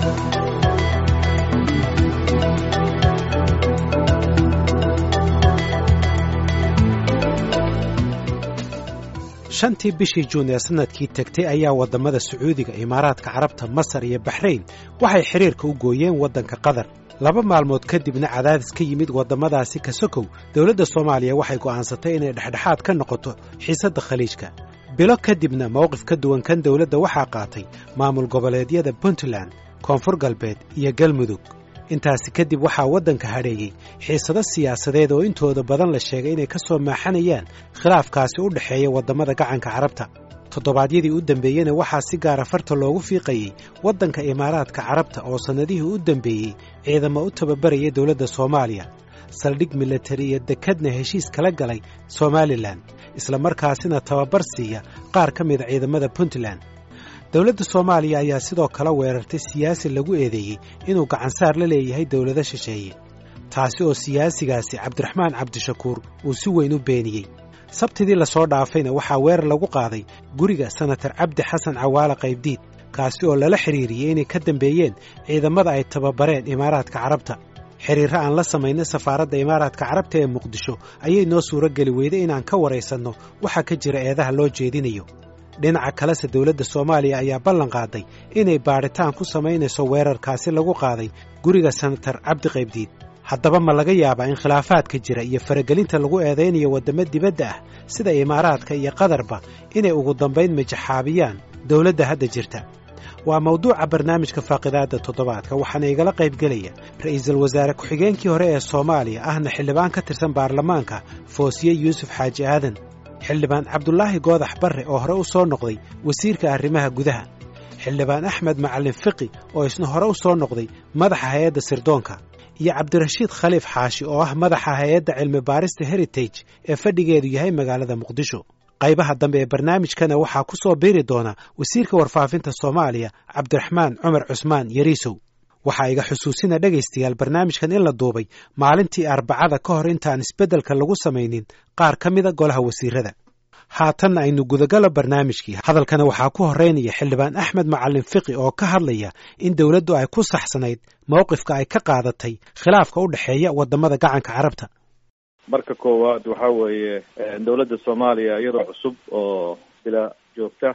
shantii bishii juun ee sannadkii tegtay ayaa waddamada sacuudiga imaaraadka carabta masar iyo baxrayn waxay xidhiirka u gooyeen waddanka qatar laba maalmood kadibna cadaadis ka yimid waddamadaasi kasokow dowladda soomaaliya waxay go'aansatay inay dhexdhexaad ka noqoto xiisadda khaliijka bilo kadibna mowqif ka duwan kan dowladda waxaa qaatay maamul goboleedyada puntland koonfur galbeed iyo galmudug intaasi kadib waxaa waddanka hadheeyey xiisado siyaasadeed oo intooda badan la sheegay inay ka soo maaxanayaan khilaafkaasi u dhexeeya waddamada gacanka carabta toddobaadyadii u dambeeyena waxaa si gaara farta loogu fiiqayey waddanka imaaraadka carabta oo sannadihii u dambeeyey ciidamo u tababaraya dowladda soomaaliya saldhig milatari iyo dekadna heshiis kala galay somalilan isla markaasina tababar siiya qaar ka mida ciidamada puntland dowladda soomaaliya ayaa sidoo kale weerartay siyaasi lagu eedeeyey inuu gacansaar la leeyahay dowlado shisheeye taasi oo siyaasigaasi cabdiraxmaan cabdishakuur uu si weyn u beeniyey sabtidii lasoo dhaafayna waxaa weerar lagu qaaday guriga senatar cabdi xasan cawaale qaybdiid kaasi oo lala xidhiiriyey inay ka dambeeyeen ciidamada ay tababareen imaaraadka carabta xidhiirro aan la samaynay safaaradda imaaraadka carabta ee muqdisho ayay noo suuro geli weyday inaan ka waraysanno waxaa ka jira eedaha loo jeedinayo dhinaca kalese dowladda soomaaliya ayaa ballan qaaday inay baadhitaan ku samaynayso weerarkaasi lagu qaaday guriga senatar cabdi qaybdiid haddaba ma laga yaabaa in khilaafaadka jira iyo faragelinta lagu eedaynayo waddamo dibadda ah sida imaaraadka iyo qatarba inay ugu dambayn majaxaabiyaan dowladda hadda jirta waa mawduuca barnaamijka faaqidaadda toddobaadka waxaana igala qaybgelaya ra'iisul wasaare ku-xigeenkii hore ee soomaaliya ahna xildhibaan ka tirsan baarlamaanka foosiye yuusuf xaaji aadan xildhibaan cabdulaahi goodax barre oo hore u soo noqday wasiirka arrimaha gudaha xildhibaan axmed macalin fiqi oo isna hore u soo noqday madaxa hay-adda sirdoonka iyo cabdirashiid khaliif xaashi oo ah madaxa hay-adda cilmi baarista heritage ee fadhigeedu yahay magaalada muqdisho qaybaha dambe ee barnaamijkana waxaa ku soo biiri doona wasiirka warfaafinta soomaaliya cabdiraxmaan cumar cusmaan yariisow waxaa iga xusuusina dhegaystayaal barnaamijkan in la duubay maalintii arbacada ka hor intaan isbeddelka lagu samaynin qaar ka mida golaha wasiirada haatanna aynu gudagalo barnaamijkii hadalkana waxaa ku horraynaya xildhibaan axmed macalin fiqi oo ka hadlaya in dowladdu ay ku saxsanayd mowqifka ay ka qaadatay khilaafka u dhexeeya waddamada gacanka carabta marka koowaad waxaa weeye dowladda soomaaliya iyadoo cusub oo bila joogta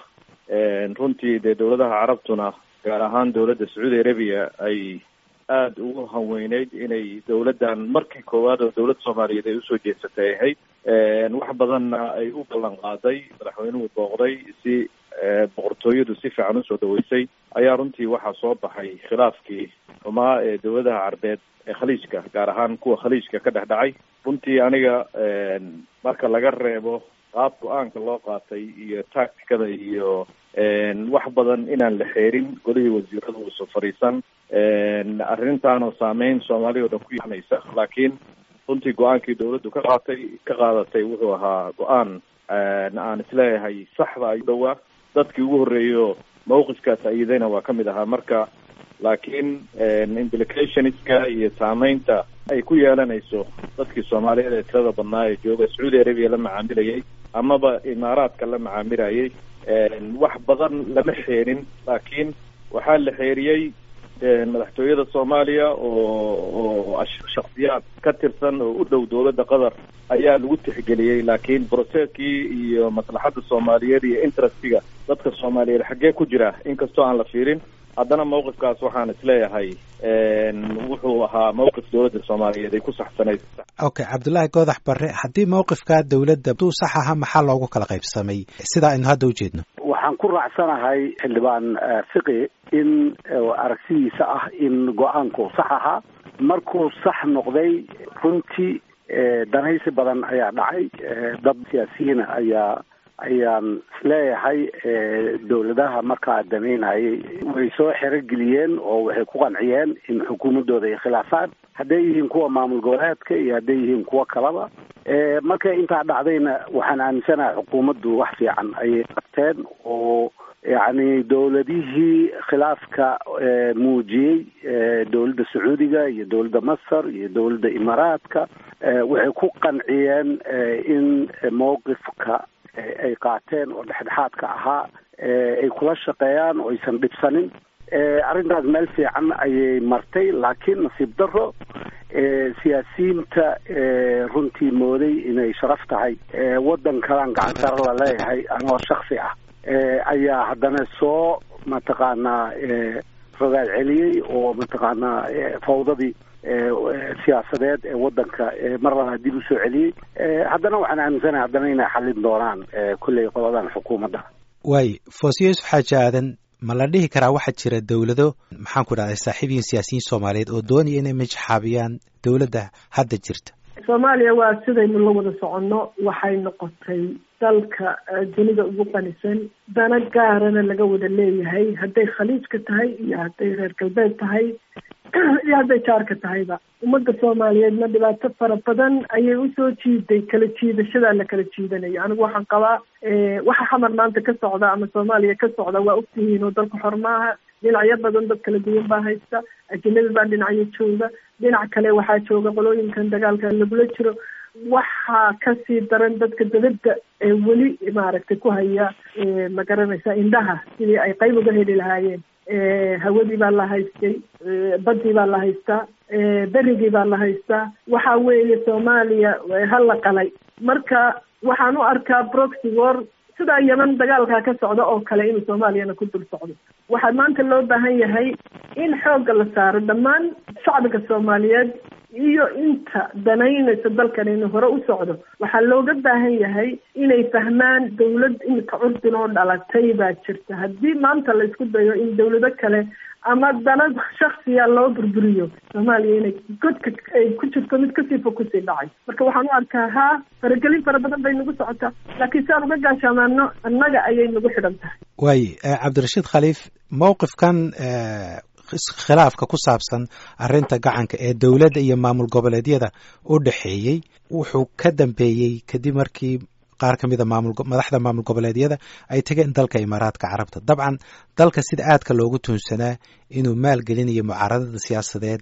runtii dee dowladaha carabtuna gaar ahaan dowladda sacuudi arabiya ay aada ugu hanweyneyd inay dowladdan markii koowaad oo dowladda soomaaliyeed ay usoo jeesatay ahayd wax badanna ay u ballan qaaday madaxweynuhu booqday si boqortooyadu si fiican usoo dhaweysay ayaa runtii waxaa soo baxay khilaafkii xumaa ee dowladaha carbeed ee khaliijka gaar ahaan kuwa khaliijka ka dhex dhacay runtii aniga marka laga reebo qaab go-aanka loo qaatay iyo tacticada iyo wax badan inaan la xeerin golihii wasiirada uusa fadhiisan arrintaanoo saameyn soomaaliya o dhan ku yaanaysa laakiin runtii go-aankii dowladdu ka qaatay ka qaadatay wuxuu ahaa go-aan aan isleeyahay saxda ayuu dhowaa dadkii ugu horreeyo mawqifkaas ayidayna waa ka mid ahaa marka laakiin implicationska iyo saameynta ay ku yeelanayso dadkii soomaaliyeed ee tirada badnaa ee jooga sacuudi arabiya la macaamilayay amaba imaaraadka la macaamilayay wax badan lama xeerin laakiin waxaa la xeeriyey madaxtooyada soomaaliya oo oo shaksiyaad ka tirsan oo u dhow dowladda qatar ayaa lagu tixgeliyey laakiin broceskii iyo maslaxadda soomaaliyeed iyo interestiga dadka soomaaliyeed xaggee ku jira inkastoo aan la fiirin haddana mawqifkaas waxaan isleeyahay wuxuu ahaa mawqif dowladda soomaaliyeed ay ku saxsanayd okay cabdullaahi goodax barre haddii mawqifkaa dowladda duu sax ahaa maxaa loogu kala qaybsamay sida aynu hadda ujeedno waxaan ku raacsanahay xildhibaan fiqi in aragtidiisa ah in go-aanku sax ahaa markuu sax noqday runtii danaysi badan ayaa dhacay dad siyaasiyiina ayaa ayaan isleeyahay dowladaha markaa damaynayay way soo xerogeliyeen oo waxay ku qanciyeen in xukuumaddooda ay khilaafaan hadday yihiin kuwa maamul goboleedka iyo hadday yihiin kuwo kalaba markay intaa dhacdayna waxaan aaminsanahay xukuumaddu wax fiican ayay qabteen oo yacni dowladihii khilaafka muujiyey dowladda sacuudiga iyo dowladda masar iyo dowladda imaaraadka waxay ku qanciyeen in mowqifka ay qaateen oo dhexdhexaadka ahaa ay kula shaqeeyaan oo aysan dhibsanin arrintaas meel fiican ayay martay laakiin nasiib daro siyaasiyiinta runtii mooday inay sharaf tahay waddan kalaan gacan sare la leeyahay anoo shaksi ah ayaa haddana soo mataqaanaa rogaal celiyey oo mataqaanaa fawdadii siyaasadeed ee waddanka mar labaad dib usoo celiyey haddana waxaan aaminsanahay haddana inay xallin doonaan kolley qoladan xukuumadda waay foosiyo yusuf xaaji aadan ma la dhihi karaa waxaa jira dowlado maxaan ku dhahday saaxiibiyin siyaasiyiin soomaaliyeed oo doonaya inay majxaabiyaan dowladda hadda jirta soomaaliya waa sidaynu la wada soconno waxay noqotay dalka dunida ugu qanisan dana gaarana laga wada leeyahay hadday khaliijka tahay iyo hadday reer galbeed tahay iyo hadday jaarka tahayba ummadda soomaaliyeedna dhibaato fara badan ayay usoo jiiday kala jiidashadaa la kala jiidanayo anigu waxaan qabaa waxa xamar maanta ka socda ama soomaaliya ka socda waa ogtihiin oo dalka xor maaha dhinacyo badan dad kala duwan baa haysta ajanabi baa dhinacyo jooga dhinac kale waxaa jooga qolooyinkan dagaalka lagula jiro waxaa kasii daran dadka dabadda ee weli maaragtay ku haya ma garanaysa indhaha sidii ay qayb uga heli lahaayeen hawadii baa la haystay badii baa la haystaa berigii baa la haystaa waxa weeye soomaaliya hala qalay marka waxaan u arkaa proxy war sidaa yeman dagaalkaa ka socda oo kale inuu soomaaliyana ku dul socdo waxaa maanta loo baahan yahay in xoogga la saaro dhammaan shacbiga soomaaliyeed iyo inta danaynaysa dalkan inuu hore u socdo waxaa looga baahan yahay inay fahmaan dawlad imika curdin oo dhalatay baa jirta haddii maanta la isku dayo in dawlado kale ama dana shaksiya loo burburiyo soomaaliya inay godka ay ku jirto mid kasii fog kusii dhacay marka waxaan u arkaa haa faragelin fara badan bay nagu socotaa laakiin si aan uga gaashaamaano annaga ayay nagu xidhan tahay waay cabdirashiid khaliif mowqifkan khilaafka ku saabsan arrinta gacanka ee dowladda iyo maamul goboleedyada u dhexeeyey wuxuu ka dambeeyey kadib markii qaar ka mida maamul madaxda maamul goboleedyada ay tageen dalka imaaraadka carabta dabcan dalka sida aadka loogu tuunsanaa inuu maalgelinayo mucaaradada siyaasadeed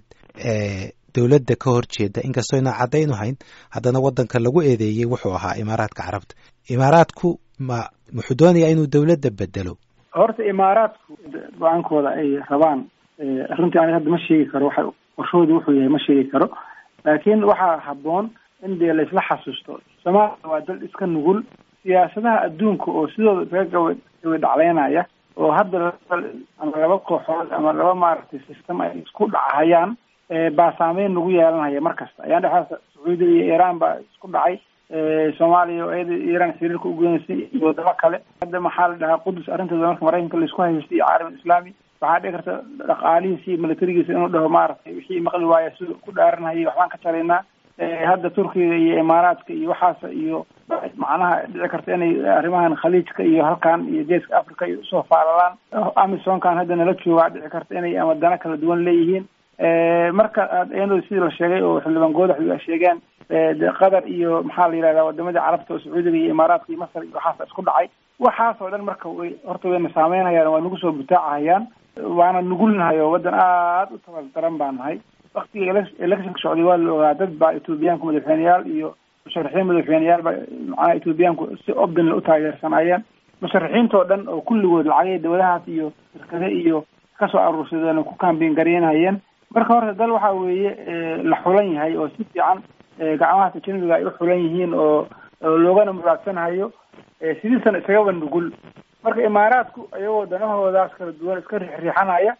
ee dowladda ka horjeeda inkastoo inaan caddayn u hayn haddana waddanka lagu eedeeyey wuxuu ahaa imaaraadka carabta imaaraadku ma wuxuu doonayaa inuu dowladda bedelo horta imaaraadku go-aankooda ay rabaan runtii aniga hadda ma sheegi karo waxa qorshahooda wuxuu yahay ma sheegi karo laakiin waxaa habboon in dee laisla xasuusto soomaaliya waa dal iska nugul siyaasadaha adduunka oo sidooda isaga gawa gawa dhacleynaya oo hadda ama laba kooxood ama laba maaragtay system ay isku dhacahayaan baa saameyn nagu yeelanaya mar kasta ayaan dhexaas sacuudiga iyo iiraan baa isku dhacay soomaaliya oo iyada iiraan xiriirka ugeynaysa iyo wadamo kale hadda maxaa la dhahaa qudus arrinteeda marka maraykanka laisku haystay iyo caalam islaami waxaa dhici karta dhaqaalihiisa iyo militarigiisa inuu dhaho maaragtay wixii maqli waaya siduu ku dhaaranhayay waxbaan ka jaraynaa hadda turkiga iyo imaaraadka iyo waxaas iyo macnaha dhici karta inay arrimahan khaliijka iyo halkan iyo geeska africa iyo usoo faalalaan amisonkan hadda nala joogaa dhici karta inay ama dana kala duwan leeyihiin marka iyadoo sidii la sheegay oo xildhibaan goodax ay sheegeen qatar iyo maxaa la yidhahdaa wadamadii carabta oo sacuudiga iyo imaaraadka iyo masar iyo waxaas isku dhacay waxaas oo dhan marka way horta wayna saameynhayaan waa nagu soo butaacahayaan waana nugulnahay oo waddan aada u tabal daran baa nahay waktiga electionka socday waa la ogaa dad baa ethoobiyaanku madaxweyneyaal iyo musharaxiin madaxweyneyaal baa macnaha ethoobiyaanku si obdinla u taageersanayeen musharaxiintoo dhan oo kulligood lacagay dawladahaas iyo shirkade iyo kasoo aruursadeen oo ku kambeyn garaynhayeen marka horta dal waxa weeye la xulan yahay oo si fiican gacmahaas ajanabiga ay u xulan yihiin oo loogana muraadsanhayo sidiisana isagaba nugul marka imaaraadku iyagoo danahoodaas kala duwan iska riixriixanaya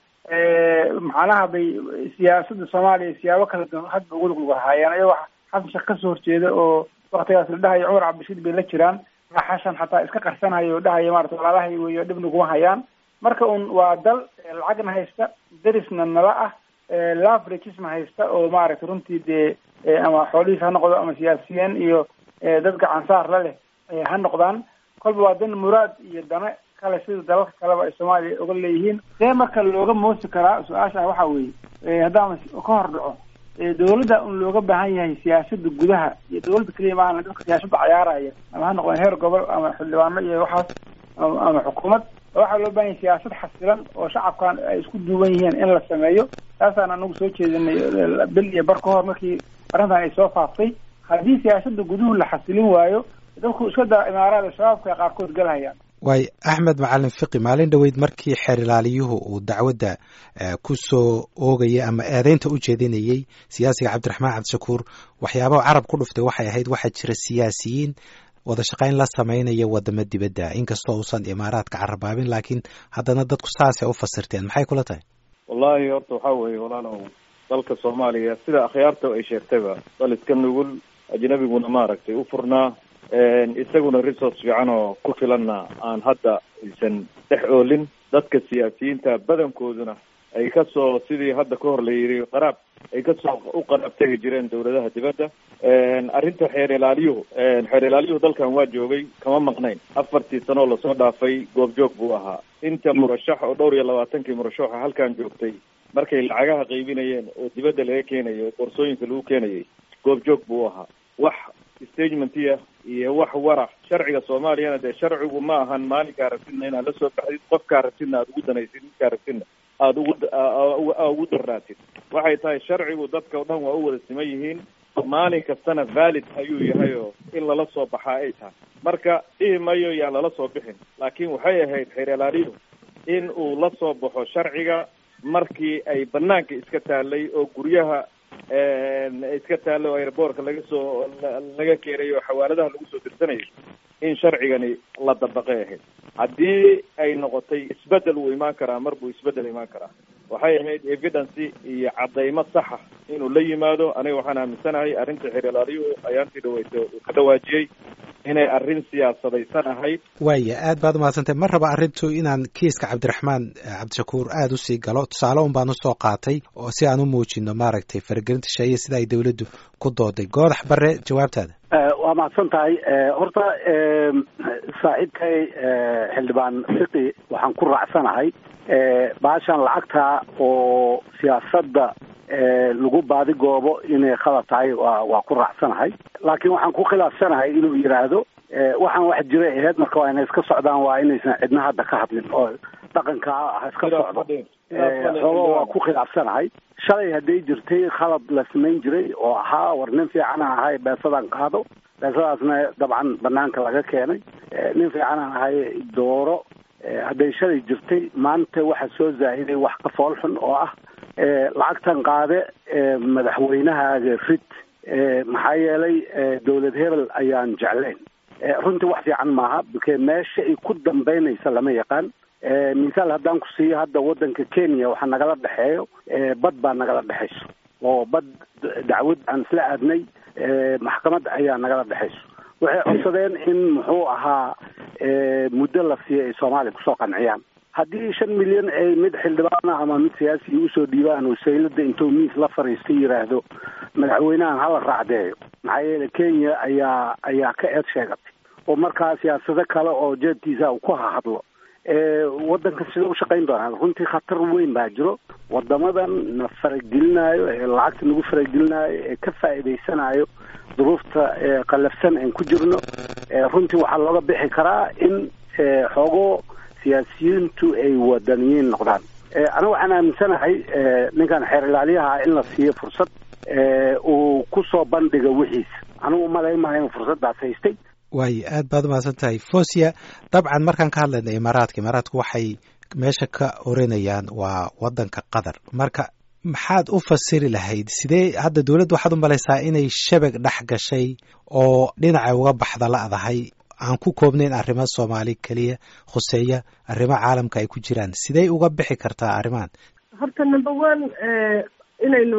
macnaha bay siyaasada soomaaliya siyaabo kala duwan hadba ugu luglugahayeen iyagoo xasan sheekh kasoo horjeeda oo waktigaas la dhahayo cumar cabdishiid bay la jiraan xashan xataa iska qarsanhayo oo dhahaya maarata walaalahay weyo dhib naguma hayaan marka un waa dal lacagna haysta darisna nala ah laveragesna haysta oo maaragtay runtii dee ama xoolihiis ha noqdo ama siyaasiyiin iyo dad gacansaar la leh ha noqdaan kolba waa dan muraad iyo dana kale sida dalalka kaleba ay soomaaliya oga leeyihiin see marka looga moosi karaa su-aasha waxa weeye haddaan ka hor dhaco dawladda un looga baahan yahay siyaasada gudaha iyo dawladda keliya maahan dadka siyaasada cayaaraya ama ha noqdeen heer gobol ama xildhibaano iyo waxaas ama xukuumad waxaa loo baahan yahay siyaasad xasilan oo shacabkan ay isku duuban yihiin in la sameeyo taasaan anagu soo jeedinay bil iyo bar ka hor markii arrintan ay soo faaftay haddii siyaasada guduhu la xasilin waayo dadku iska daa imaaraada shabaabka qaarkood galhayaan waay axmed macalin fiqi maalin dhoweyd markii xeer ilaaliyuhu uu dacwadda ku soo oogayay ama eedeynta u jeedinayey siyaasiga cabdiraxmaan cabdishakuur waxyaabaha carab ku dhuftay waxay ahayd waxaa jira siyaasiyiin wada shaqayn la samaynaya wadamo dibadda inkastoo uusan imaaraadka carabaabin laakiin haddana dadku saasay u fasirteen maxay kula tahay wallahi horta waxaa weeye walaalow dalka soomaaliya sida akhyaarta ay sheegtayba dal iska nugul ajnabiguna maaragtay u furnaa isaguna resource fiican oo ku filanna aan hadda aysan dhex oolin dadka siyaasiyiinta badankooduna ay kasoo sidii hadda ka hor la yidhi qaraab ay kasoo u qaraab tegi jireen dawladaha dibadda arrinta xeer ilaaliyuhu xeer ilaaliyuhu dalkan waa joogay kama maqnayn afartii sanoo lasoo dhaafay goobjoog buu ahaa inta murashax oo dhowr iyo labaatankii murashaxa halkan joogtay markay lacagaha qaybinayeen oo dibadda laga keenayo oo boorsooyinka lagu keenayay goobjoog buu ahaa wax stagementiya iyo wax wara sharciga soomaaliyana dee sharcigu ma ahan maalinkaa rabtidna inaad la soo baxdid qofkaa rabtidna aada ugu danaysid midkaa rabtidna aada ugu ugu darraatid waxay tahay sharcigu dadka o dhan waa u wada siman yihiin maalin kastana valid ayuu yahay oo in lala soo baxaa ay tahay marka dhihi mayo yaan lala soo bixin laakiin waxay ahayd xeer ilaaliyu in uu la soo baxo sharciga markii ay banaanka iska taalay oo guryaha iska taallay oo airboortka laga soo laga keenayo oo xawaaladaha lagu soo dirsanayo in sharcigani la dabaqay ahayd haddii ay noqotay isbedel wuu imaan karaa mar buu isbedel imaan karaa waxay ahayd evidence iyo caddaymo saxa inuu la yimaado aniga waxaan aaminsanahay arrinta xeer ilaaliyuhu ayaantii dhaweyta uu ka dhawaajiyey inay arrin siyaasadaysan ahayd waaya aad baad umahadsantay ma raba arrintu inaan kiiska cabdiraxmaan cabdishakuur aada usii galo tusaale un baan usoo qaatay oo si aan u muujino maaragtay faragelinta sheeye sida ay dawladdu ku dooday goodax bare jawaabtaada waa mahadsan tahay horta saaxiibkay xildhibaan fiqi waxaan ku raacsanahay baashan lacagta oo siyaasadda lagu baadigoobo inay khalad tahay waa waa ku raacsanahay laakiin waxaan ku khilaafsanahay inuu yidhaahdo waxaan wax jiray aheyd marka waa inay iska socdaan waa inaysan cidna hadda ka hadlin oo dhaqanka ha iska socdo xoogo waa ku khilaafsanahay shalay hadday jirtay khalad la samayn jiray oo ahaa war nin fiican aan ahay beesadaan qaado beesadaasna dabcan banaanka laga keenay nin fiican aan ahay dooro hadday shalay jirtay maanta waxaa soo zaahiday wax ka fool xun oo ah lacagtan qaade madaxweynahaaga rid maxaa yeelay dawlad hebel ayaan jeclayn runtii wax fiican maaha bke meesha ay ku dambeynaysa lama yaqaan misaal haddaan ku siiyo hadda waddanka kenya waxaa nagala dhexeeyo bad baa nagala dhexayso oo bad dacwad aan isla aadnay maxkamad ayaa nagala dhexayso waxay codsadeen in muxuu ahaa muddo la siiyo ay soomaaliya kusoo qanciyaan haddii shan milyan ay mid xildhibaana ama mid siyaasiga usoo dhiibaan oo saylada intuu miis la fariista yidhaahdo madaxweynahan hala raacdeeyo maxaa yeele kenya ayaa ayaa ka eed sheegatay oo markaa siyaasado kale oo jeedkiisa uu ku hahadlo waddanka sida u shaqayn doonaa runtii khatar weyn baa jiro wadamadan na faragelinayo ee lacagta nagu faragelinayo ee ka faa'iidaysanayo duruufta qallafsan aan ku jirno runtii waxaa looga bixi karaa in xoogo siyaasiyiintu ay wadaniyiin noqdaan aniga waxaan aaminsanahay ninkan xeer ilaaliyaha in la siiyo fursad uu kusoo bandhiga wixiisa anigu umalayn maaha inuu fursaddaas haystay waayo aad baad umahadsan tahay fosia dabcan markaan ka hadlayna imaaraadka imaaraadku waxay meesha ka oranayaan waa waddanka qatar marka maxaad u fasiri lahayd sidee hadda dowladda waxaad u malaysaa inay shabag dhex gashay oo dhinaca uga baxda la'dahay aan ku koobnayn arrimo soomaali keliya khuseeya arrimo caalamka ay ku jiraan sidey uga bixi kartaa arrimahan horta number one inaynu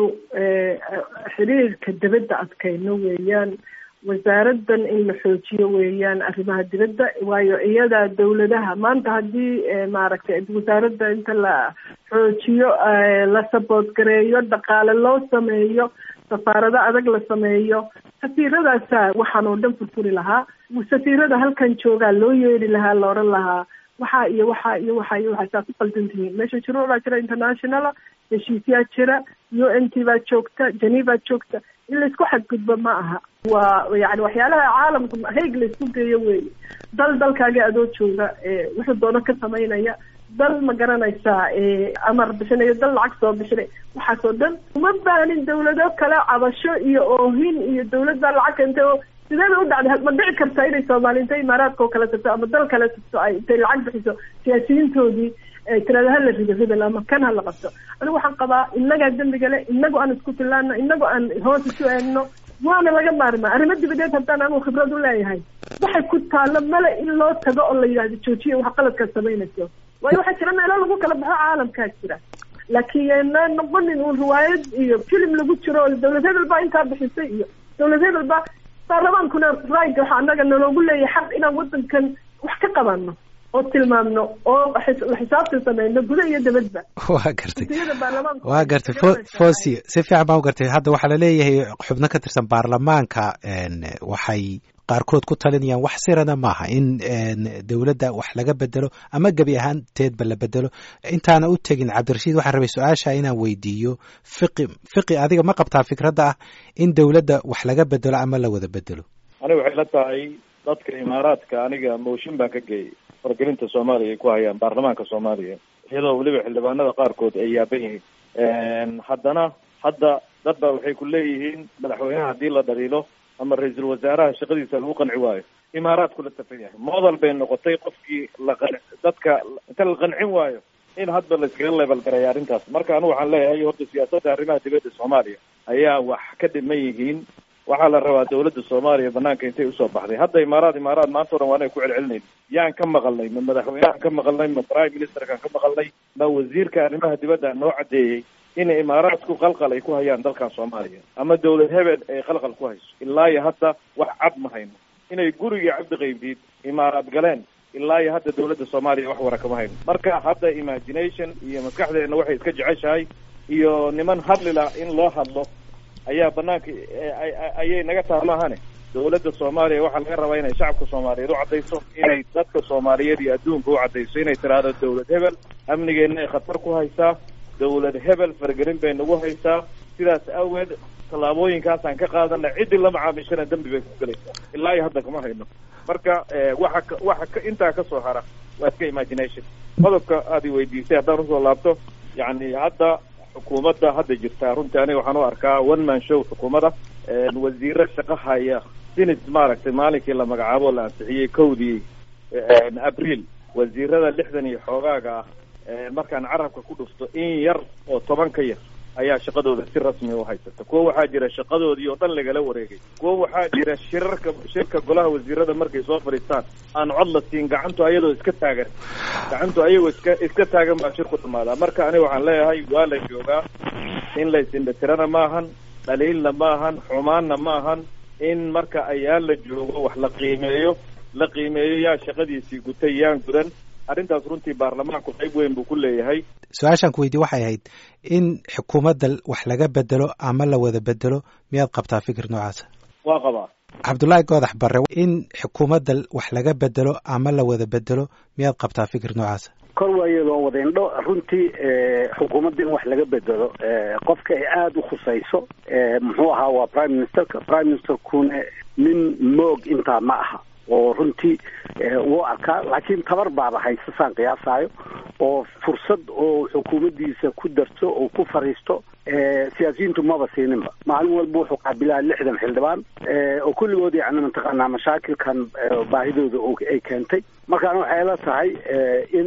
xiriirka dibadda adkayno weeyaan wasaaraddan in la xoojiyo weeyaan arrimaha dibadda waayo iyadaa dawladaha maanta haddii maaragtay wasaaradda inta la xoojiyo la saboot gareeyo dhaqaale loo sameeyo safaarado adag la sameeyo safiiradaasa waxaan oo dhan furfuri lahaa safiirada halkan joogaa loo yeeri lahaa la odhan lahaa waxaa iyo waxaa iyo waxaa iyo waxaa saa ku qaldan tihiin meesha shuruuc baa jira internationala heshiisyaa jira u n t baa joogta geneva joogta in laisku xadgudbo ma aha waa yani waxyaalaha caalamka hayg laisku geeyo weeye dal dalkaaga adoo jooga wuxuu doono ka samaynaya dal ma garanaysaa amar bixinayo dal lacag soo bixinay waxaas oo dhan uma baanin dawlado kale cabasho iyo oohin iyo dawlad baa lacag keentay oo sideeda u dhacday ma dhici karta inay soomaali intay imaaraadka oo kale tagto ama dal kale tagto ay intay lacag bixiso siyaasiyiintoodii ay tirada hala rido ridal ama kan hala qabto anigu waxaan qabaa inagaa dembiga le inagu aan isku filaano inagu aan hoos isu eegno waana laga maarmaa arrimo dibadeed haddaan anigu khibrad u leeyahay waxay ku taalo male in loo tago oo la yidhahdo joojiya wax qaladkaad samaynayso waayo waxaa jira meelo lagu kala baxo caalamkaa jira laakiin yana noqonin uun riwaayad iyo filim lagu jiro oo dawlad hebel baa intaa bixisay iyo dawlad hebel baa baarlamaankuna rayga waxaa anaga naloogu leeyahay xaq inaan wadankan wax ka qabano oo tilmaamno oo xisaabtan sameyno guda iyo dabadba waa gartay waa gartay fosi si fiican baan u gartay hadda waxaa laleeyahay xubno ka tirsan baarlamaanka waxay qaarkood ku talinayaan wax sirana maaha in dowladda wax laga bedelo ama gebi ahaanteedba la bedelo intaana u tegin cabdirashiid waxaan rabay su-aasha inaan weydiiyo fiqi fiqi adiga ma qabtaa fikradda ah in dowladda wax laga bedelo ama la wada bedelo aniga waxay la tahay dadka imaaraadka aniga mooshin baan ka geeyay wargelinta soomaaliya ay ku hayaan baarlamaanka soomaaliya iyadoo weliba xildhibaanada qaarkood ay yaaban yihiin haddana hadda dad ba waxay ku leeyihiin madaxweynaha haddii la dhaliilo ama ra-iisul wasaaraha shaqadiisa lagu qanci waayo imaaraadku la tafan yahay modal bay noqotay qofkii la qan dadka inta la qancin waayo in hadba la iskaga leebel garaya arrintaas marka anigu waxaan leeyahay horta siyaasadda arrimaha dibadda soomaaliya ayaa wax ka dhiman yihiin waxaa la rabaa dawladda soomaaliya banaanka intay usoo baxday hadda imaaraad imaaraad maanta o dhan waana ku celcelinayn yaan ka maqalnay ma madaxweynehan ka maqalnay ma prime ministerkan ka maqalnay ma wasiirka arrimaha dibadda noo caddeeyey in imaaraadku qalqal ay ku hayaan dalkan soomaaliya ama dawlad hebel ay qalqal ku hayso ilaa iyo hadda wax cad ma hayno inay gurigii cabdi qaybdiid imaaraad galeen ilaa iyo hadda dawladda soomaaliya wax wara kama hayno marka hadda imagination iyo maskaxdeena waxay iska jeceshahay iyo niman hadlila in loo hadlo ayaa banaanka ayay naga taha maahane dawladda soomaaliya waxaa laga rabaa inay shacabka soomaaliyeed u caddayso inay dadka soomaaliyeed iyo adduunka u caddayso inay tiraahdo dawlad hebel amnigeena ay khatar ku haysaa dawlad hebel faragelin bay nagu haysaa sidaas awgeed tallaabooyinkaasaan ka qaadana ciddii la macaamishana dembi bay ku gelaysaa ilaa iyo hadda kama hayno marka waxa waxa ka intaa kasoo hara waa iska imagination qodobka aad i weydiisay haddaan usoo laabto yacni hadda xukuumadda hadda jirtaa runtii aniga waxaan u arkaa one man show xukuumadda wasiiro shaqo haya sinis maaragtay maalinkii la magacaabo la ansixiyey kowdii abriil wasiirada lixdan iyo xoogaaga ah markaan carabka ku dhufto in yar oo toban ka yar ayaa shaqadooda si rasmi u haysata kuwo waxaa jira shaqadoodii oo dhan lagala wareegay kuwo waxaa jira shirarka shirka golaha wasiirada markay soo fadhiistaan aan cod la siin gacantu ayadoo iska taagan gacantu ayagoo iska iska taagan baa shirku dhamaadaa marka aniga waxaan leeyahay waa la joogaa in la isindhatirana maahan dhaliilna maahan xumaanna maahan in marka ayaan la joogo wax la qiimeeyo la qiimeeyo yaa shaqadiisii gutay yaan gudan arrintaas runtii baarlamaanku qayb weyn buu ku leeyahay su-aashaan ku weydiye waxay ahayd in xukuumadda wax laga bedelo ama la wada bedelo miyaad qabtaa fikir noocaasa waa qabaa cabdullaahi goodax barre in xukuumadda wax laga bedelo ama la wada bedelo miyaad qabtaa fikir noocaasa kor waa iyadoo wada indho runtii xukuumadda in wax laga bedelo qofka ay aada u khusayso muxuu ahaa waa prime ministerka prime ministerkuna nin moog intaa ma aha oo runtii wuu arkaa laakiin tabar baaba haysa saan qiyaasaayo oo fursad oo xukuumaddiisa ku darto oo ku fariisto siyaasiyiintu maba siininba maalin walba wuxuu qaabilaa lixdan xildhibaan oo kulligood yani mataqaanaa mashaakilkan baahidooda ay keentay markaana waxay la tahay in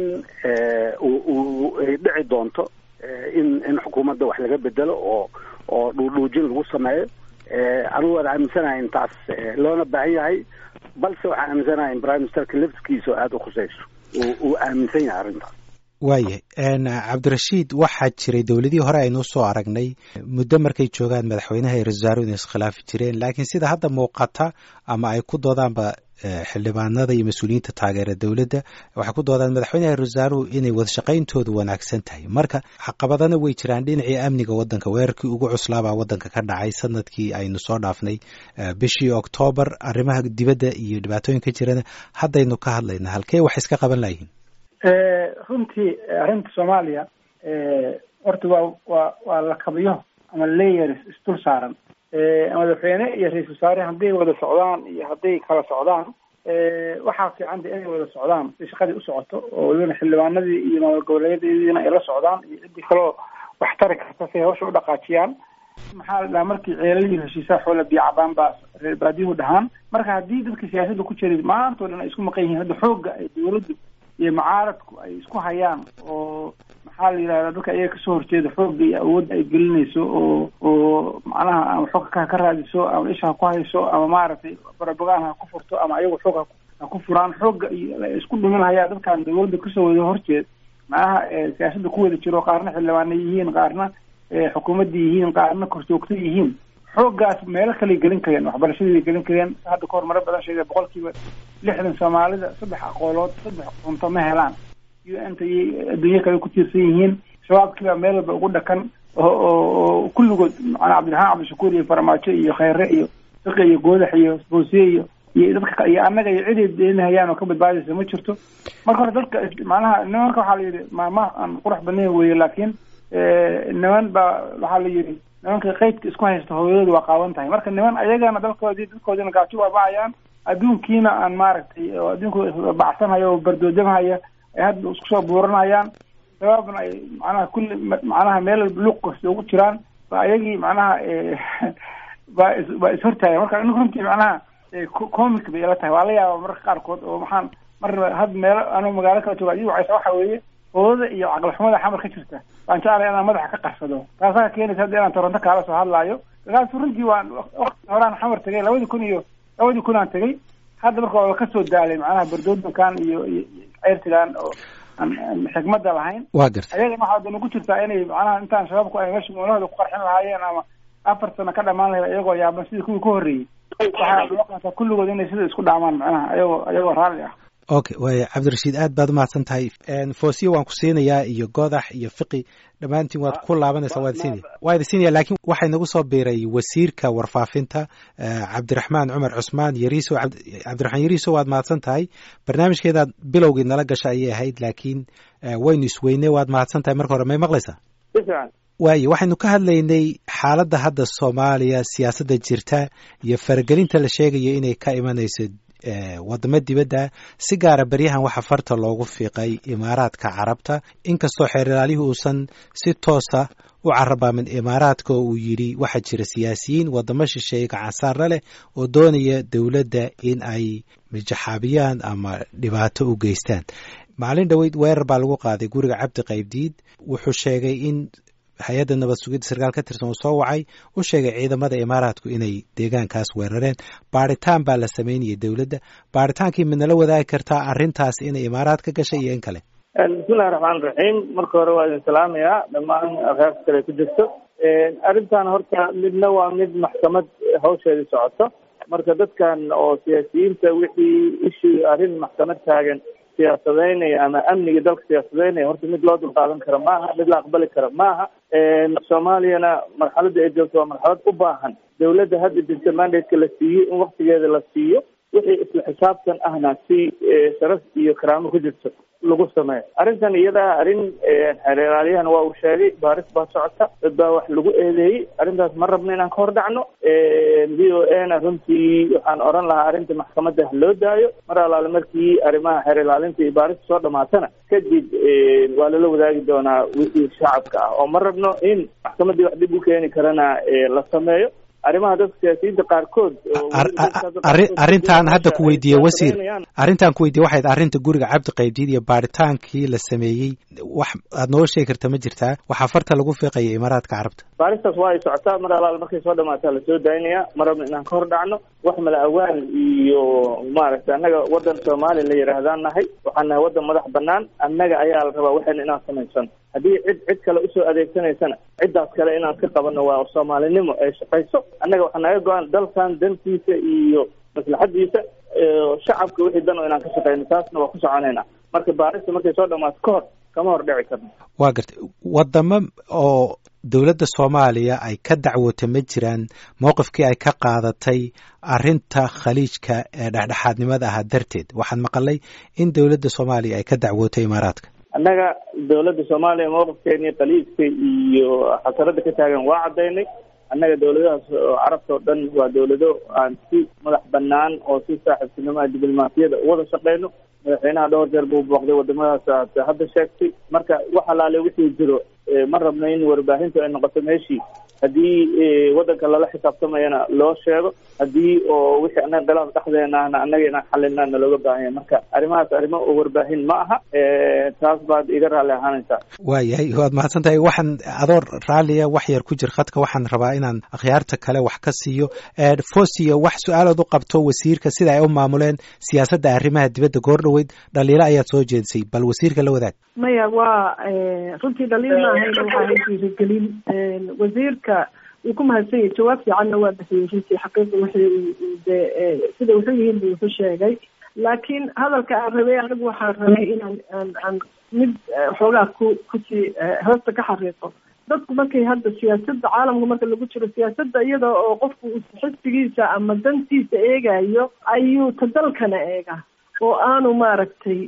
uu ay dhici doonto in in xukuumadda wax laga bedelo oo oo dhuudhuujin lagu sameeyo anigu waan aaminsanahay intaas loona baahan yahay balse waxaan aaminsanahay in prime ministerka laftigiisa oo aada u khusayso uu aaminsan yahay arrintaas waayahay cabdirashiid waxaa jiray dowladihii hore aynu soo aragnay muddo markay joogaan madaxweynaha iyo ra-isul wasaaruhu inay iskhilaafi jireen laakiin sida hadda muuqata ama ay ku doodaanba xildhibaanada iyo mas-uuliyiinta taageera dowladda waxay ku doodaan madaxweynaha ra-isul wasaaruhu inay wadashaqayntoodu wanaagsan tahay marka caqabadana way jiraan dhinacii amniga waddanka weerarkii ugu cuslaabaa waddanka ka dhacay sanadkii aynu soo dhaafnay bishii oktoobar arrimaha dibadda iyo dhibaatooyinka jirana haddaynu ka hadlayna halkee wax iska qaban layihiin runtii arrinta soomaaliya horta waa waa waa lakabiyo ama layers isdul saaran madaxweyne iyo ra-isul wasaare hadday wada socdaan iyo hadday kala socdaan waxaa fiicanta inay wada socdaan si shaqadii u socoto oo welibana xildhibaanadii iyo maamul goboleedyadiina ay la socdaan iyo ciddii kaloo wax tari karta si hawsha u dhaqaajiyaan maxaa la dhahaa markii ceelalihii heshiisaa xoola biyo cabaan baa reer baadiyuhu dhahaan marka haddii dadka siyaasadda ku jiray maantao dhan ay isku maqan yihiin hadda xoogga ay dawladdu iyo mucaaradku ay isku hayaan oo maxaa la yidhahdaa dadka iyaga kasoo horjeeda xoogga iyo awoodda ay gelinayso oo oo macnaha ama xooga ka ka raadiso ama isha ha ku hayso ama maaragtay barabogaan ha ku furto ama ayagu xoog ha ku furaan xoogga iyo isku dhumin hayaa dadkan dawladda kasoo wada horjeed macnaha siyaasada ku wada jiro qaarna xildhibaana yihiin qaarna xukuumadda yihiin qaarna korjoogta yihiin xooggaas meelo kaley gelin kareen waxbarashadii gelin kareen hadda kahor maro badan sheegay boqolkiiba lixdan soomaalida saddex aqoolood saddex cunto ma helaan u n ta iyo adduunyo kale ku tiirsan yihiin shabaabkiibaa meel walba ugu dhakan oo oo kulligood macnaa cabdiraxmaan cabdishakuur iyo farmaajo iyo kheyre iyo fiqi iyo goodax iyo boosiye iyo iyo dadka iyo annaga iyo ciday deenahayaan oo ka badbaadaysa ma jirto marka hore dadka macnaha nimanka waxaa la yidhi maama aan qurux badnayn weeye laakiin niman baa waxaa la yidhi nimanka qeydka isku haysta hooyadooda waa qaawan tahay marka niman ayagana dalkoodii dadkoodina gaajo waa bacayaan adduunkiina aan maaragtay oo adduunka bacsanhaya oo bardoodamhaya ay hadda isku soo buuranayaan sababna ay macnaha kulli macnaha meel luuq kasta ugu jiraan ba ayagii macnaha baa is baa ishortaaya marka anigu runtii macnaha comic bay ila tahay waa la yaaba mararka qaarkood oo maxaan mar had meelo anuu magaalo kala jooga adigu wacaysa waxa weeye oodada iyo caqlixumada xamar ka jirta waan jeclay inaan madaxa ka qarsado taasaa keenaysa hadda inaan toronto kaala soo hadlaayo markaas runtii waan wakti horaan xamar tegay labadii kun iyo labadii kun aan tegay hadda marka waa kasoo daalay macnaha bardoodinkan iyo iyo ceyrtigan oo aan xikmada lahayn waa garta ayagana waxaa dana ku jirtaa inay macnaha intaan shabaabku ay meesha moolahooda ku qarxin lahaayeen ama afar sano ka dhamaan lahayd iyagoo yaaban sidii kuwii ka horreeyey waxaa loo qaataa kulligood inay sida isku dhaamaan macnaha ayagoo ayagoo raalli ah okay waaya cabdirashiid aad baad umahadsan tahay foosiyo waan ku siinayaa iyo godax iyo fiqi dhammaantiin waad ku laabanaysaa waad siinaya waa idi siinaya laakiin waxay nagu soo biiray wasiirka warfaafinta cabdiraxmaan cumar cusmaan yariiso cabdiraxmaan yariiso waad mahadsan tahay barnaamijkeedaad bilowgii nala gasha ayay ahayd laakiin waynu isweynay waad mahadsan tahay marka hore may maqlaysaa waayo waxaynu ka hadlaynay xaaladda hadda soomaaliya siyaasadda jirta iyo faragelinta la sheegayo inay ka imanayso wadamo dibadda si gaara beryahan waxaa farta loogu fiiqay imaaraadka carabta inkastoo xeeralaalihii uusan si toosa u carabaamin imaaraadka oo uu yidhi waxaa jira siyaasiyiin wadamo shisheeye gacansaarla leh oo doonaya dowladda in ay mijaxaabiyaan ama dhibaato u geystaan maalin dhoweyd weerar baa lagu qaaday guriga cabdi qaybdiid wuxuu sheegay in hay-adda nabad sugidda sarkaal ka tirsan uu soo wacay u sheegay ciidamada imaaraadku inay deegaankaas weerareen baaritaan baa la sameynayay dowladda baaritaankii midnala wadaagi kartaa arrintaas inay imaaraad ka gashay iyo in kale bismillahi raxmaan raxiim marka hore waa idin salaamayaa dhammaan reerka kale ku jirto arrintan horta midna waa mid maxkamad hawsheedii socoto marka dadkan oo siyaasiyiinta wixii ishii arrin maxkamad taagan siyaasadeynaya ama amniga dalka siyaasadeynaya horta mid loo dulqaadan karo maaha mid la aqbali karo maaha soomaaliyana marxaladda ay joogto waa marxalad u baahan dawladda hadda jirta mandate-ka la siiyey in waktigeeda la siiyo wixii isla xisaabtan ahna si sharaf iyo karaamo ku jirto lagu sameeyo arrintan iyadaa arrin xeeraalyahan waa uu sheegay baaris baa socota dad baa wax lagu eedeeyey arrintaas ma rabno inaan ka hor dhacno v o a na runtii waxaan oran lahaa arrinta maxkamadda loo daayo mar alaale markii arrimaha xeer ilaalinta iyo baarista soo dhamaatana kadib waa lala wadaagi doonaa wixii shacabka ah oo ma rabno in maxkamaddii wax dhib u keeni karana la sameeyo arrimaha dadka siyaasiyiinta qaarkood arrintaan hadda ku weydiiyey wasiir arrintaan ku weydiye waxayd arrinta guriga cabdi qaybdiid iyo baaritaankii la sameeyey wax aad noo sheegi karta ma jirtaa waxaa farta lagu fiiqaya imaaraadka carabta baaristaas waa ay socotaa mar alaal markay soo dhamaataa lasoo daynaya ma rabno inaan ka hor dhacno wax mala awaal iyo maaragtay annaga waddan soomaaliya la yidhaahdaan nahay waxaan nahay waddan madax banaan annaga ayaa la rabaa waxayna inaan samaysano haddii cid cid kale usoo adeegsanaysana ciddaas kale inaan ka qabanno waa soomaalinimo ay shaqayso annaga waxaa naga go-an dalkan dantiisa iyo maslaxadiisa shacabka wixii dan oo inaan ka shaqeyno taasna waa ku soconayna marka baarista markay soo dhamaato ka hor kama hor dhici karno waa gartay wadamo oo dowladda soomaaliya ay ka dacwootay ma jiraan mowqifkii ay ka qaadatay arrinta khaliijka ee dhexdhexaadnimada ahaa darteed waxaan maqalay in dowladda soomaaliya ay ka dacwootay imaaraadka annaga dawladda soomaaliya mowqifkeeni khaliijka iyo xasarada ka taagan waa caddaynay annaga dawladahaas carabta oo dhan waa dawlado aan si madax banaan oo si saaxiibtinimoa diblomaasiyada uwada shaqeyno madaxweynaha dhowr jeer buu booqday wadamadaas aad hadda sheegtay marka wax alaale wixii jiro ma rabno in warbaahintu ay noqoto meeshii haddii waddanka lala xisaabtamayana loo sheego haddii oo wixii anaga khilaaf dhexdeena ahna annaga inaan xalina nalooga baahanya marka arrimahaas arrimo oo warbaahin ma aha taas baad iga raalli ahaanaysaa waayahay waad mahadsan tahay waxaan adoo raalliya wax yar ku jir khadka waxaan rabaa inaan akhyaarta kale wax ka siiyo fosiyo wax su-aalood u qabto wasiirka sida ay u maamuleen siyaasadda arrimaha dibadda goor dhoweyd dhaliilo ayaad soo jeedisay bal wasiirka la wadaag maya waa runtii dhaliil ma ahayn waxaa hay dhiirigelin wasiirka wuu ku mahadsan yahay jawaab fiicanna waa bixiyey runtii xaqiiqa wixii de sida wuxuu yihiin buu wuxu sheegay laakiin hadalka aan rabay anigu waxaan rabay inaan aan aan mid xoogaa ku kusii hoosta ka xariiqo dadku markay hadda siyaasadda caalamka marka lagu jiro siyaasadda iyada oo qofku xisbigiisa ama dantiisa eegayo ayuu ta dalkana eega oo aanu maaragtay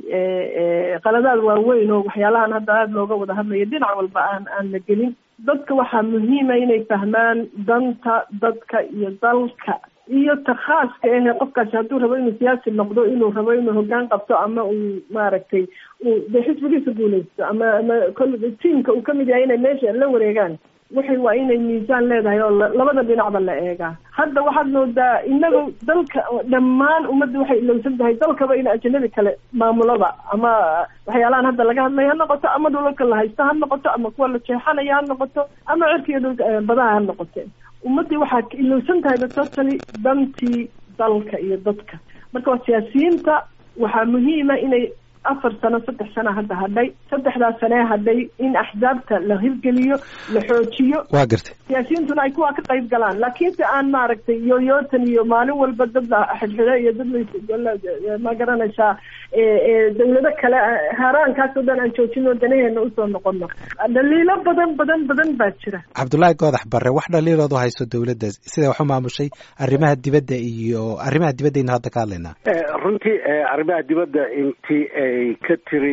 qaladaad waaweyn oo waxyaalahan hadda aada looga wada hadlayo dhinac walba aan aan la gelin dadka waxaa muhiima inay fahmaan danta dadka iyo dalka iyo ta khaaska ahe qofkaasi hadduu rabo inuu siyaasi noqdo inuu rabo inuu hoggaan qabto ama uu maaragtay uu de xisbigiisa guuleysto ama ama kol tiamka uu kamid yahay inay meesha la wareegaan waxay waa inay miisaan leedahay oo labada dhinacba la eegaa hadda waxaad moodaa inaga dalka dhammaan ummadda waxay ilowsan tahay dalkaba in ajanabi kale maamulada ama waxyaalahan hadda laga hadlaya ha noqoto ama dhulalka la haysto ha noqoto ama kuwa la jeexanaya ha noqoto ama cirka iyo dhulka badaha ha noqote ummaddii waxaa ilowsan tahay totally dantii dalka iyo dadka marka waa siyaasiyiinta waxaa muhiima inay afar sano saddex sano hadda hadhay saddexdaas sanee hadhay in axsaabta la hirgeliyo la xoojiyo waa gartay siyaasiyiintuna ay kuwaa ka qayb galaan laakiinse aan maaragtay yoyootan iyo maalin walba dad la xidxidho iyo dad ma garanaysaa dawlado kale haaraankaasoo dhan aan joojino danaheena usoo noqono dhaliilo badan badan badan baa jira cabdullaahi goodax barre wax dhaliilood u hayso dawladda sida wax u maamushay arrimaha dibadda iyo arrimaha dibaddaynu hadda ka hadlaynaa runtii arrimaha dibadda intii ay ka tiri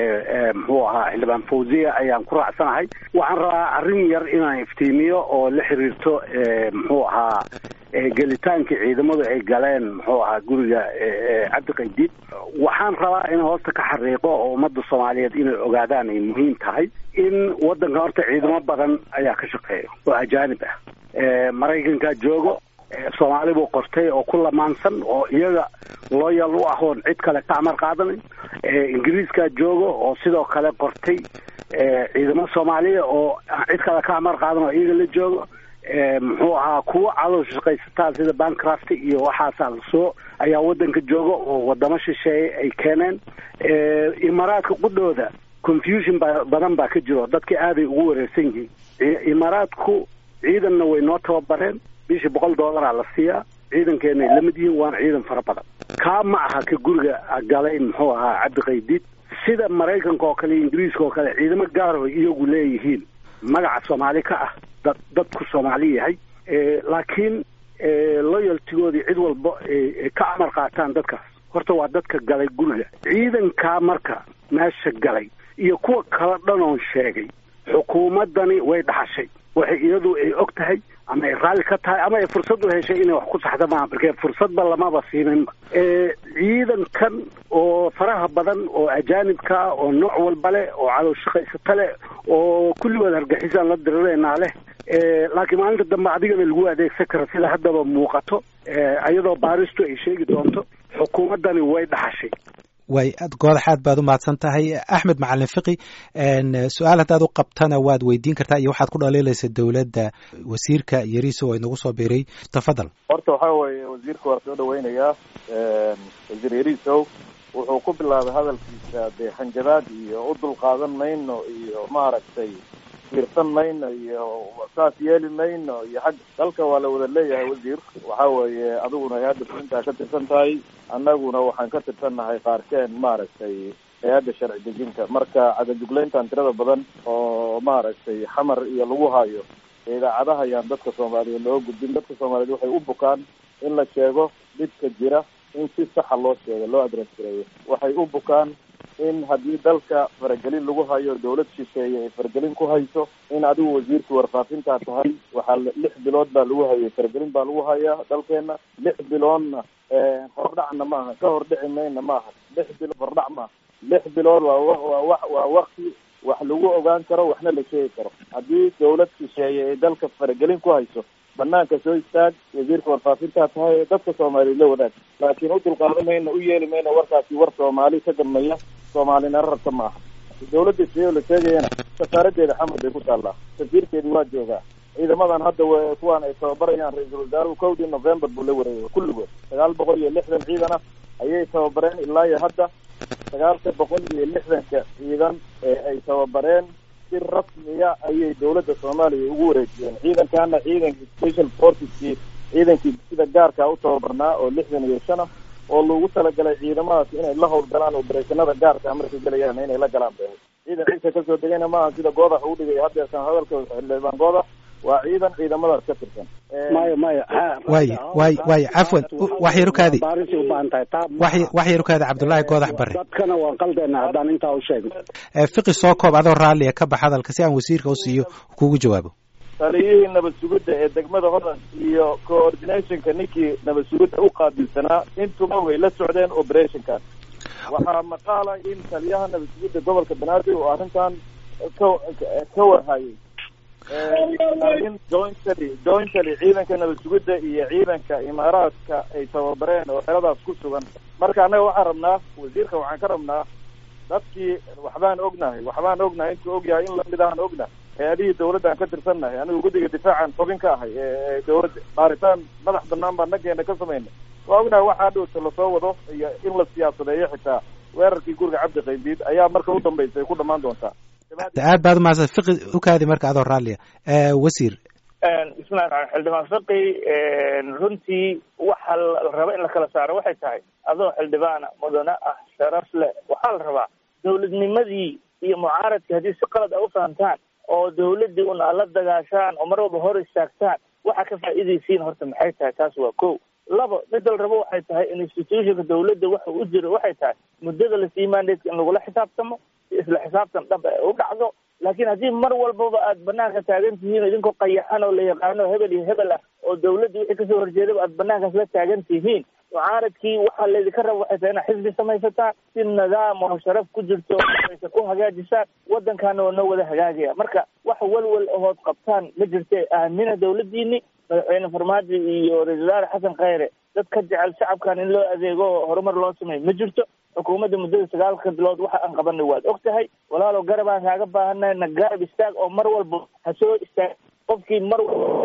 muxuu ahaa xildhibaan fawziya ayaan ku raacsanahay waxaan rabaa arrin yar inaan iftiimiyo oo la xiriirto muxuu ahaa gelitaankii ciidamadu ay galeen muxuu ahaa guriga cabdiqaydiid waxaan rabaa in hoosta ka xariiqo oo ummadda soomaaliyeed inay ogaadaan ay muhiim tahay in waddanka horta ciidamo badan ayaa ka shaqeeya oo ajaanib ah maraykankaa joogo soomaali buu qortay oo ku lamaansan oo iyaga looyal u ah oon cid kale ka amar qaadanin ingiriiskaa joogo oo sidoo kale qortay ciidamo soomaaliya oo cid kale ka amar qaadan oo iyaga la joogo muxuu ahaa kuwa calow shaqaysataa sida bancraft iyo waxaasaa lasoo ayaa waddanka jooga oo wadamo shisheeye ay keeneen imaaraadka qudhooda confusion ba badan baa ka jiro dadka aaday ugu wareersan yihiin imaaraadku ciidanna way noo tababareen bishii boqol dollaraa la siiyaa ciidankeena ay lamid yihiin waana ciidan fara badan kaa ma aha ka guriga galay muxuu ahaa cabdiqaydiid sida maraykanka oo kale iyo ingiriiska oo kale ciidamo gaaro iyagu leeyihiin magaca soomaali ka ah dad dadku soomaali yahay laakiin loyaltigoodii cid walba ka amar qaataan dadkaas horta waa dadka galay guriga ciidankaa marka meesha galay iyo kuwa kala dhanoon sheegay xukuumaddani way dhaxashay waxay iyadu ay og tahay ama ay raalli ka tahay ama ay fursad u heshay inay wax ku saxda maaha markee fursadba lamaba siininba ciidankan oo faraha badan oo ajaanibka oo nooc walba leh oo calow shaqaysata leh oo kulligood hargexisaan la dirireynaa leh laakiin maalinta dambe adigana lagu adeegsan karo sida haddaba muuqato iyadoo baaristu ay sheegi doonto xukuumaddani way dhaxashay way goodax aad baad u mahadsan tahay axmed macalin fiqi su-aal haddaad u qabtana waad weydiin kartaa iyo waxaad ku dhaliilaysa dowladda wasiirka yariso oo inagu soo biiray tafadal horta waxaa weeye wasiirka waa soo dhaweynayaa wasiir yarisow wuxuu ku bilaabay hadalkiisa dee hanjabaad iyo u dulqaadan mayno iyo maaragtay fiirsan mayno iyo saas yeeli mayno iyo xag dalka waa la wada leeyahay wasiir waxa weeye adiguna hay-adda fulintaa ka tirsan tahay annaguna waxaan ka tirsannahay qaarkeen maaragtay hay-adda sharci dejinta marka cadajuglayntan tirada badan oo maaragtay xamar iyo lagu hayo idaacadaha ayaan dadka soomaaliyeed loo gudbin dadka soomaaliyeed waxay u bukaan in la sheego dhibka jira in si saxa loo sheego loo adress gareeyo waxay u bukaan in haddii dalka faragelin lagu hayo dawlad shisheeye ay faragelin ku hayso in adigu wasiirka warfaafintaa tahay waxaa lix bilood baa lagu hayay faragelin baa lagu hayaa dalkeena lix biloodna hordhacna maaha ka hordhici mayna maaha lix bilood hordhac maaha lix bilood waa waa waa wakti wax lagu ogaan karo waxna la sheegi karo haddii dawlad shisheeye ay dalka faragelin ku hayso banaanka soo istaag wasiirka warfaafintaa tahay ee dadka soomaaliya la wadaag laakiin u dulqaadan mayna u yeeli mayna warkaasi war soomaali ka dambeeya soomaalina rarta ma aha dawladda shisheeye la sheegayana safaaradeeda xamar bay ku taallaa safiirkeedii waa joogaa ciidamadan hadda w kuwaan ay tababarayaan ra-iisul wasaaruhu kowdii november buu la wareegay kulligood sagaal boqol iyo lixdan ciidan ah ayay tababareen ilaa iyo hadda sagaalka boqol iyo lixdanka ciidan ee ay tababareen si rasmiya ayay dawladda soomaaliya ugu wareejiyeen ciidankana ciidankii special forceskii ciidankii sida gaarkaa u tababarnaa oo lixdan iyo shan ah oo lagu talagalay ciidamadaas inay la howlgalaan obereshanada gaarka markay gelayaan inay la galaan be ciidan ciisa kasoo degayna maaha sida goodax uu dhigay haddeesan hadalka xildhibaan goodax waa ciidan ciidamadaas ka tirsan maya maya waay waay waay cafwan wax yarukaadi baarisay u baahan tahay taa wax wax yarukaadi cabdullaahi goodax barre dadkana waan qaldeena haddaan intaa u sheegno fiqi soo koob adoo raalliya ka bax hadalka si aan wasiirka u siiyo kugu jawaabo taliyihii nabad sugidda ee degmada hodan iyo coordinationka ninkii nabad sugidda u qaabilsanaa intuba way la socdeen operationkan waxaa maqaala in taliyaha nabad sugidda gobolka banaadir oo arrintan ka ka warhayay in jointly jointly ciidanka nabad sugidda iyo ciidanka imaaraadka ay tababareen oo xeradaas ku sugan marka annaga waxaan rabnaa wasiirka waxaan ka rabnaa dadkii waxbaan ognahay waxbaan ognahay intuu ogyahay in lamid ahaan ognahay hay-adihii dawladdan ka tirsannahay anigu guddiga difaacan xubin ka ahay ee dawladda baaritaan madax banaan baan nageena ka samaynay waa ognahay waxaa dhowta lasoo wado iyo in la siyaasadeeyo xitaa weerarkii guriga cabdi qaybiid ayaa marka u dambaysa ay ku dhamaan doontaa aad baad umahadsan fiqi ukaadi marka adoo raalliya wasiir bismillahi raxmaan xildhibaan fiqi runtii waxa la raba in la kala saaro waxay tahay adoo xildhibaana mudane ah sharaf leh waxaa la rabaa dawladnimadii iyo mucaaradkii haddii si qalad a u fahamtaan oo dawladdii una la dagaashaan oo mar walba hor istaagtaan waxa ka faa'iidaysiin horta maxay tahay taas waa ko labo midda la rabo waxay tahay institutionka dawladda waxa u jiro waxay tahay muddada lasii mandatka in lagula xisaabtamo si isla xisaabtan dhab ay u dhacdo laakiin haddii mar walbaba aad banaanka taagan tihiin idinkoo qayaxan oo la yaqaano hebel iyo hebel ah oo dawladda wixii kasoo horjeedaba aad banaankaas la taagan tihiin mucaaradkii waxaa laydinka raba waxay tahay inaad xisbi samaysataan si nidaam oo sharaf ku jirto aysa ku hagaajisaan waddankaana waa noo wada hagaagaya marka wax walwal ahood qabtaan ma jirte aamina dawladdiini madaxweyne farmaajo iyo ra-isul wasaare xasan khayre dad ka jecel shacabkan in loo adeego oo horumar loo sameeyo ma jirto xukuumadda muddada sagaalka bilood waxa aan qabanay waad og tahay walaalow garab aan kaaga baahanay na garab istaag oo mar walba ha soo istaag qofkii mar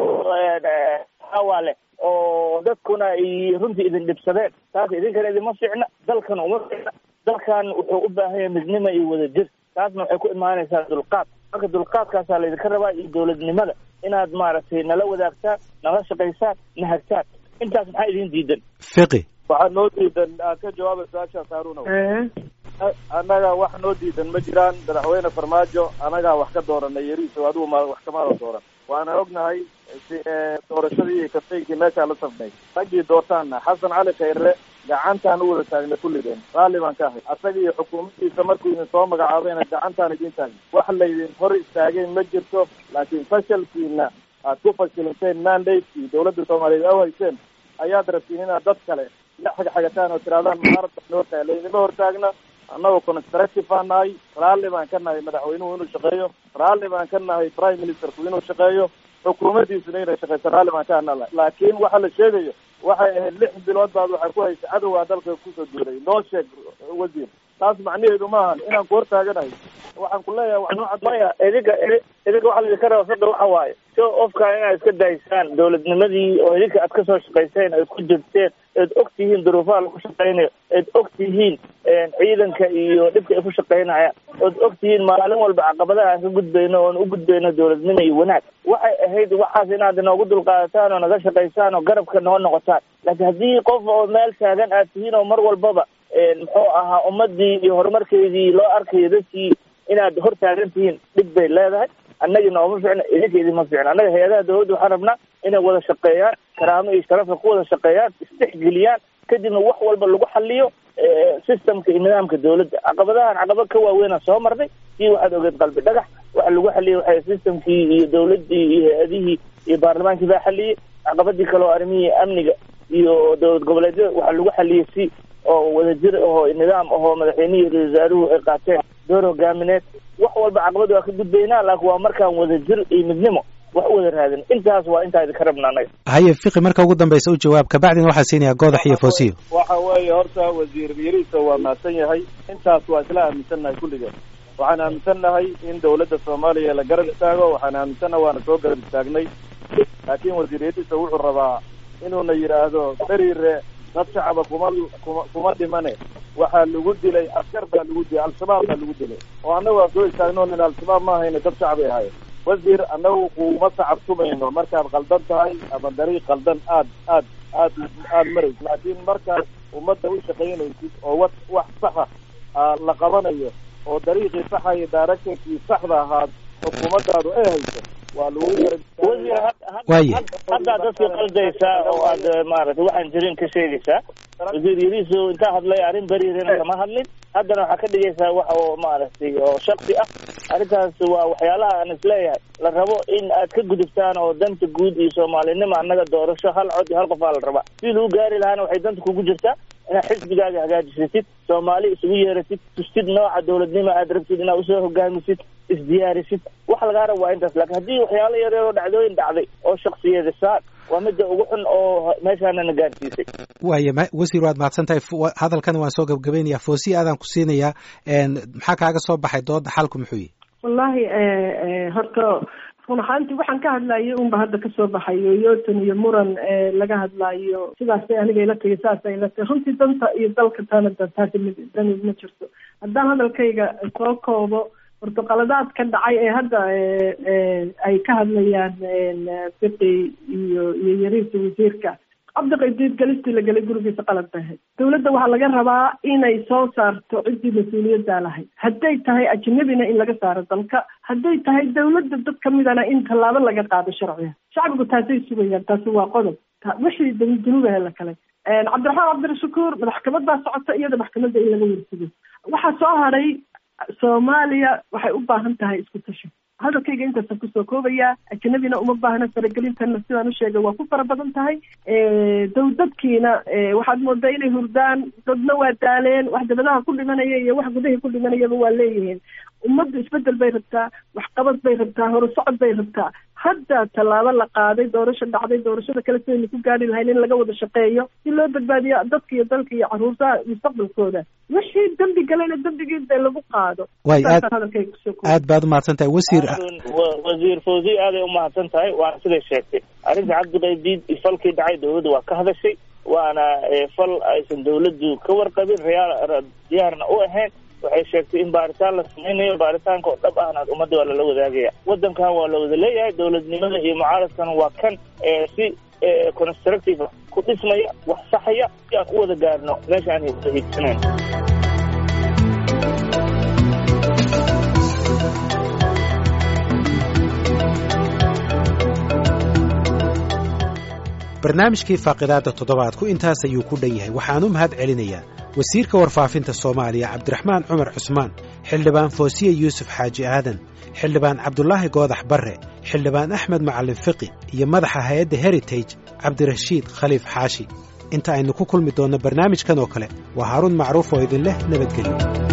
walba leh oo dadkuna ay runtii idin dhibsadeen taas idinkana idinma fiicna dalkana uma fiicna dalkan wuxuu u baahan yahay midnimo iyo wadajir taasna waxay ku imaanaysaa dulqaad marka dulqaadkaasaa laydinka rabaa iyo dawladnimada inaad maaragtay nala wadaagtaan nala shaqaysaan na hagtaan intaas maxaa idin diidan fiqi waxaa noo diidan aad ka jawaaba su-aashaas haaruna annaga wax noo diidan ma jiraan madaxweyne farmaajo annagaa wax ka dooranay yariiso adigu ma wax kamaada dooran waana ognahay si doorashadii iyo kafeynkii meeshaa la safnay raggii doortaana xasan cali khayre gacantaan u wada taagnay kulligeen raalli baan ka ahay asaga iyo xukuumaddiisa markuu idin soo magacaabayna gacantaan idin taagna wax laydin hor istaagay ma jirto laakiin fashalkiina aad ku fashilinteen mandate-kii dawladda soomaaliyeed aw hayseen ayaad rabtiin inaad dad kale la xagxagataan oo tirahdaan mucaarad baan noo tahay laydinma hortaagna annagoo constructive baan nahay raalli baan ka nahay madaxweynuhu inuu shaqeeyo raalli baan ka nahay prime ministerku inuu shaqeeyo xukuumaddiisuna inay shaqeyso raalli baan ka nahay laakiin waxa la sheegayo waxay ahayd lix bilood baad waxay ku haysa cadowgaa dalka kusoo duulay noo sheeg wasiir taas macnaheedu maahan inaan ku hortaaganahay waxaan ku leeyahay wax noo cad maya idinka idinka waxaa laidinka raba fiqi waxa waaye show ofkan inaad iska daysaan dawladnimadii oo idinka aad kasoo shaqayseen aad ku jirteen eed og tihiin duruufaha lagu shaqaynayo eed og tihiin ciidanka iyo dhibka ay ku shaqaynayaan ood og tihiin maalin walba caqabadaha aan ka gudbayno oon u gudbayno dawladnimo iyo wanaag waxay ahayd waxaas inaad inoogu dulqaadataan oo naga shaqaysaan oo garabka noo noqotaan laakiin haddii qof oo meel taagan aad tihiin oo mar walbaba muxuu ahaa ummadii iyo horumarkeedii loo arkayo dadkii inaad hor taagan tihiin dhib bay leedahay annagii nooma ficna idinka idinma ficna annaga hay-adaha dawladda waxaan rabnaa inay wada shaqeeyaan karaamo iyo sharafka ku wada shaqeeyaan isdhexgeliyaan kadibna wax walba lagu xaliyo systemka iyo nidaamka dawladda caqabadahan caqabad ka waaweynaa soo marnay sii waxaad ogeed qalbi dhagax waxa lagu xaliyey waxay systemkii iyo dawladdii iyo hay-adihii iyo baarlamaankii baa xaliyey caqabadii kale oo arrimihii amniga iyo dowlad goboleedyada waxaa lagu xaliyey si oo wadajir ahoo nidaam ahoo madaxweynihii ra-isul wasaaruhu ay qaateen door hogaamineed wax walba caqabad waa ka gudbaynaa laakiin waa markaan wada jir iyo midnimo wax u wada raadin intaas waa intaa idinka rabna anaga haye fiqi marka ugu dambaysa u jawaab kabacdina waxaa siinayaa goodax iyo foosiyo waxa weeye horta wasiir yariisa waa mahadsan yahay intaas waa isla aaminsannahay kulligeen waxaan aaminsannahay in dawladda soomaaliya la garab istaago waxaan aaminsannahay waana soo garab istaagnay laakiin wasiir yariisa wuxuu rabaa inuuna yidhaahdo beriire dad shacaba kuma kuma kuma dhimane waxaa lagu dilay askar baa lagu dilay al-shabaab baa lagu dilay oo annaga waa soo istaagno nin al-shabaab ma ahayna dad shacbay ahaayeen wasiir annagu kuma sacabtumayno markaad qaldan tahay ama dariiq qaldan aad aad aad aada maraysid laakiin markaad ummadda u shaqaynaysid oo wa wax saxa la qabanayo oo dariiqii saxa iyo directorkii saxda ahaad xukuumaddaadu ay hayso waa lagu waaye haddaa dadka qaldaysaa oo aad maaragtay waxaan jirin ka sheegaysaa wasiir yariiso intaa hadlay arrin beriirina kama hadlin haddana waxaa ka dhigaysaa wax oo maaragtay oo shaksi ah arrintaas waa waxyaalaha aan isleeyahay la rabo in aad ka gudubtaan oo danta guud iyo soomaalinimo annaga doorasho hal cod iyo hal qof aa la rabaa sidii lagu gaari lahaana waxay danta kugu jirtaa inaad xisbigaaga hagaajisatid soomaali isugu yeeratid tustid nooca dawladnimo aad rabtid inaad usoo hogaamisid isdiyaarisid wax lagaa rabo waa intaas laakiin haddii waxyaalo yaryar oo dhacdooyin dhacday oo shaksiyadisaan waa midda ugu xun oo meeshaanana gaarsiisay waaya ma wasiir waad mahadsan tahay hadalkan waan soo gabgabaynayaa foosiya aadaan ku siinayaa maxaa kaaga soo baxay dooda xalku muxuu yihi wallaahi horta run ahaantii waxaan ka hadlayo unba hadda kasoo baxayo yoton iyo muran laga hadlaayo sidaasay aniga ila tagay saasay ila tagay runtii danta iyo dalka tana taasi mid dani ma jirto haddaan hadalkayga soo koobo portuqaladaad ka dhacay ee hadda ay ka hadlayaan fiqi iyo iyo yariisa wasiirka cabdiqadiid galistii la gelay gurigiisa qalad bay ahayd dawladda waxaa laga rabaa inay soo saarto ciddii mas-uuliyaddaa lahayd hadday tahay ajnabina in laga saaro dalka hadday tahay dawladda dad kamidana in tallaabo laga qaado sharciga shacbigu taasay sugayaan taasi waa qodob wixii dunuubahe la kale cabdiraxmaan cabdirashakuur maxkamad baa socota iyada maxkamadda in laga warsigo waxaa soo haray soomaaliya waxay u baahan tahay isku tashi hadalkayga intaasaan kusoo koobayaa ajnabina uma baahna faragelintana sidaan u sheegay waa ku fara badan tahay dow dadkiina waxaad moodaa inay hurdaan dadna waa daaleen wax dabadaha ku dhimanaya iyo wax gudahii ku dhimanayaba waa leeyihiin ummaddu isbedel bay rabtaa waxqabad bay rabtaa horusocod bay rabtaa hadda tallaabo la qaaday doorasho dhacday doorashada kale sidaynu ku gaari lahayn in laga wada shaqeeyo si loo badbaadiyo dadka iyo dalka iyo caruurtaha mustaqbalkooda wixii dembi galayna dembigii dee lagu qaado waay aad aad baad umahadsan tahay wasiir wasiir fawzi aaday umahadsan tahay waana siday sheegtay arrinta cabdiqaydiid falkii dhacay dawladda waa ka hadashay waana fal aysan dawladdu ka warqabin reyaal diyaarna u ahayn waxay sheegtay in baaritaan la samaynayo baaritaanka oo dhab ahna ummadda waa lala wadaagaya waddankan waa la wada leeyahay dawladnimada iyo mucaaradkana waa kan si constructive ku dhismaya wax saxaya si aan u wada gaarno meesha aan wada hiigsanayn barnaamijkii faaqidaadda toddobaadku intaas ayuu ku dhan yahay waxaan u mahad celinayaa wasiirka warfaafinta soomaaliya cabdiraxmaan cumar cusmaan xildhibaan foosiye yuusuf xaaji aadan xildhibaan cabdulaahi goodax barre xildhibaan axmed macallin fiqi iyo madaxa hay-adda heritage cabdirashiid khaliif xaashi inta aynu ku kulmi doonno barnaamijkan oo kale waa haaruun macruuf oo idin leh nabadgelyo